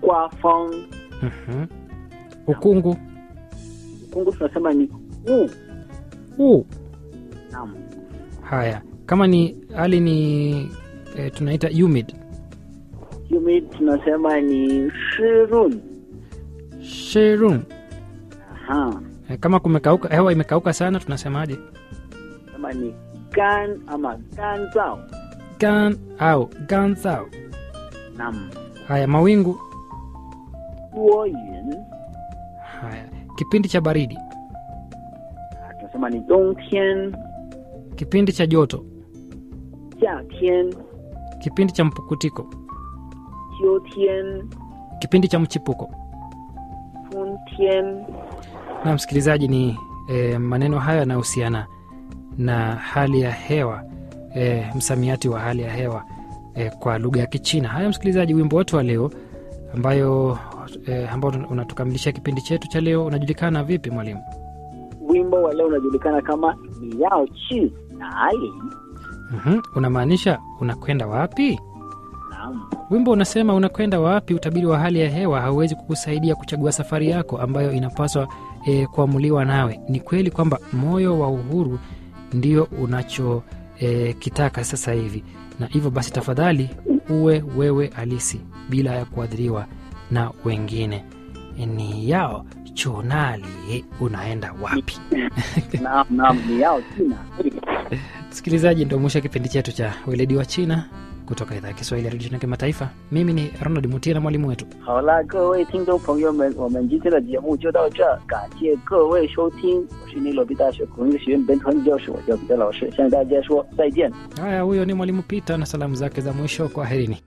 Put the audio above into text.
刮风 Mhm. Ukungu. ukungu tunasema ni u U. naam Haya, kama ni hali ni e, tunaita humid. humid tunasema ni shirun Sherun. aha E, kama kumekauka, hewa imekauka sana tunasemaje? sema ni gan ama ganzao Gan au ganzao. naam Haya, mawingu. duoyun Haya, kipindi cha baridi, Ah, tunasema ni dongtian kipindi cha joto, jiatian kipindi cha mpukutiko, jiutian kipindi cha mchipuko. funtian Na msikilizaji, ni e, maneno haya yanahusiana na hali ya hewa e, msamiati wa hali ya hewa e, kwa lugha ya Kichina. Haya msikilizaji, wimbo wetu wa leo ambayo e, ambao unatukamilishia kipindi chetu cha leo unajulikana vipi mwalimu? wimbo wa leo unajulikana kama ni yao chi nali mm Unamaanisha unakwenda wapi? naam Wimbo unasema unakwenda wapi. Utabiri wa hali ya hewa hauwezi kukusaidia kuchagua safari yako ambayo inapaswa e, kuamuliwa nawe. Ni kweli kwamba moyo wa uhuru ndio unacho e, kitaka sasa hivi, na hivyo basi, tafadhali uwe wewe halisi bila ya kuadhiriwa na wengine. Ni yao chunali, unaenda wapi? naam naam ni yao chi nali Msikilizaji, ndio mwisho wa kipindi chetu cha weledi wa China kutoka idhaa ya Kiswahili ya redio China kimataifa. Mimi ni Ronald Mutie na mwalimu wetu 好啦，各位听众朋友们，我们今天的节目就到这，感谢各位收听。我是尼罗比大学孔子学院本土汉语教师，我叫彼得老师，向大家说再见。 Haya, huyo ni mwalimu Peter na salamu zake za mwisho. Kwaherini.